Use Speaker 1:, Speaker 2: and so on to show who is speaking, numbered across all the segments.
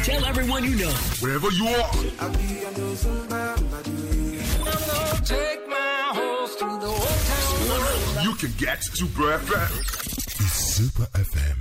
Speaker 1: Tell everyone you know.
Speaker 2: Wherever you are.
Speaker 3: I be on those Take my horse to the old town.
Speaker 2: You can get Super FM. It's Super FM.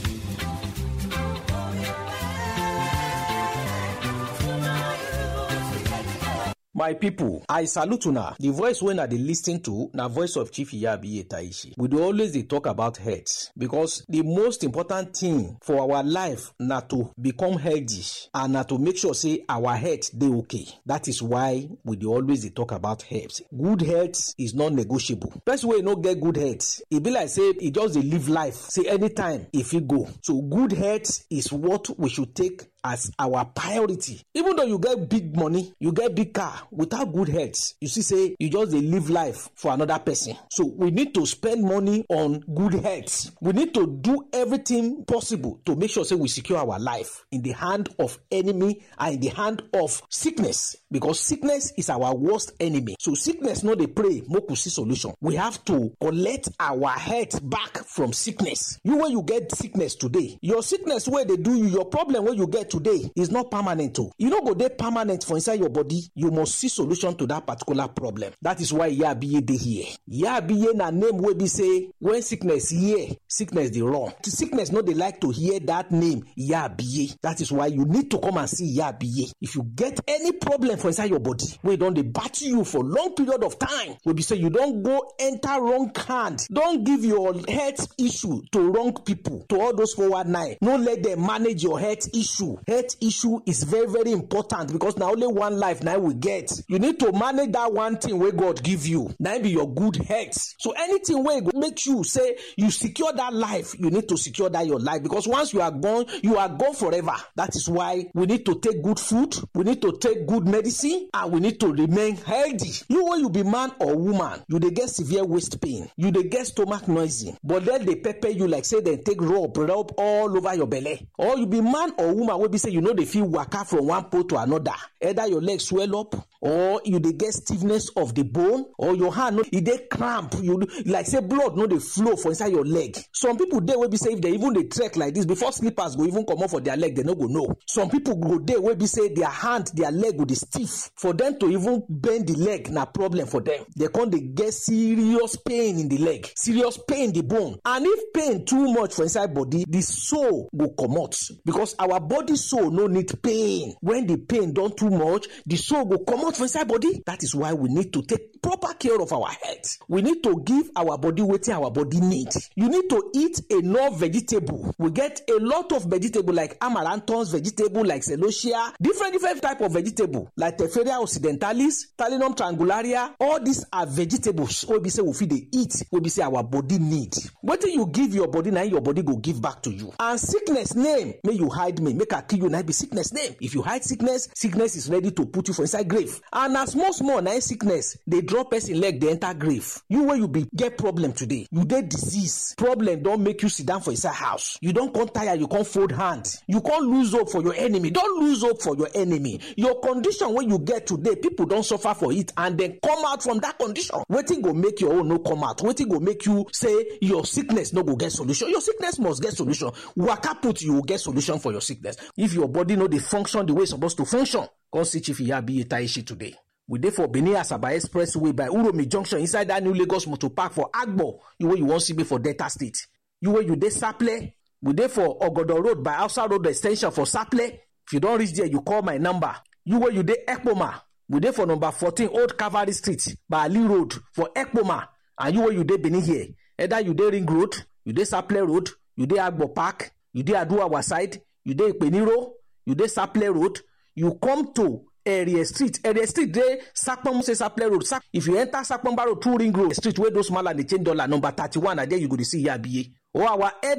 Speaker 4: my pipo i salute una di voice wey una dey lis ten to na voice of chief iyabiye taishi we dey always dey talk about health because di most important thing for our life na to become healthy and na to make sure say our health dey okay that is why we dey always dey talk about health good health is non negotiable person wey no get good health e be like say e just dey live life say anytime e fit go so good health is what we should take as our priority even though you get big money you get big car without good health you see say you just dey live life for another person so we need to spend money on good health we need to do everything possible to make sure say we secure our life in the hand of enemy and in the hand of sickness because sickness is our worst enemy so sickness no dey pray make we see solution we have to collect our health back from sickness you wey you get sickness today your sickness wey dey do you your problem wey you get today is not permanent o e no go dey permanent for inside your body you must see solution to that particular problem that is why yabiye dey here yabiye na name wey be say when sickness hear sickness dey run sickness no dey like to hear that name yabiye that is why you need to come and see yabiye if you get any problem for inside your body wey don dey battle you for long period of time wey be say you don go enter wrong hand don give your health issue to wrong people to all those 419 no let them manage your health issue health issue is very very important because na only one life na we get you need to manage that one thing wey god give you na be your good health so anything wey go make you say you secure that life you need to secure that your life because once you are gone you are gone forever that is why we need to take good food we need to take good medicine and we need to remain healthy you wey you be man or woman you dey get severe waist pain you dey get stomach noisy but dem dey pepper you like say dem take rub rub all over your belle or you be man or woman wey be say you no dey fit waka from one pole to another either your leg swell up or you dey get stiffness of the bone or your hand no e dey cramp you like say blood no dey flow for inside your leg some people dey wey be say if dem even dey trek like this before slippers go even comot for their leg dem no go know some people go dey wey be say their hand their leg go dey stiff for them to even bend the leg na problem for them dem come dey get serious pain in the leg serious pain in the bone and if pain too much for inside body the soul go comot because our body soul no need pain when the pain don too much the soul go comot for inside body that is why we need to take proper care of our health we need to give our body wetin our body need you need to eat enough vegetable we get a lot of vegetable like amaranthus vegetable like celosia different different type of vegetable like teferia occidentalis talinum triangularia all these are vegetables wey be say we fit dey eat wey be say our body need wetin you give your body na your body go give back to you and sickness name make you hide me make i kill you na be sickness name if you hide sickness sickness is ready to put you for inside grave and na small small na sickness dey draw person leg dey enter grave you wey you be get problem today you dey disease problem don make you sit down for inside house you don come tire you come fold hand you come lose hope for your enemy don lose hope for your enemy your condition wey you get today people don suffer for it and dem come out from that condition wetin go make your own no come out wetin go make you say your sickness no go get solution your sickness must get solution waka put you go get solution for your sickness if your body no dey function the way e suppose to function come see chief iyabiye taishi today we dey for benin asaba expressway by uromi junction inside that new lagos motor park for agbo you wey you wan see me for delta state you wey you dey saple we dey for ogodo road by hausa road ex ten sion for saple if you don reach there you call my number you wey you dey ekpoma we dey for number fourteen old calvary street by ali road for ekpoma and you wey you dey benin here either you dey ring road you dey saple road you dey agbo park you dey aduawa side you dey ipeniro you dey saple road you come to area street area street dey sapon say saple road Sap if you enter sapon road through ring road street wey those mala dey change dollar number thirty-one na there you go dey see yabiye or our head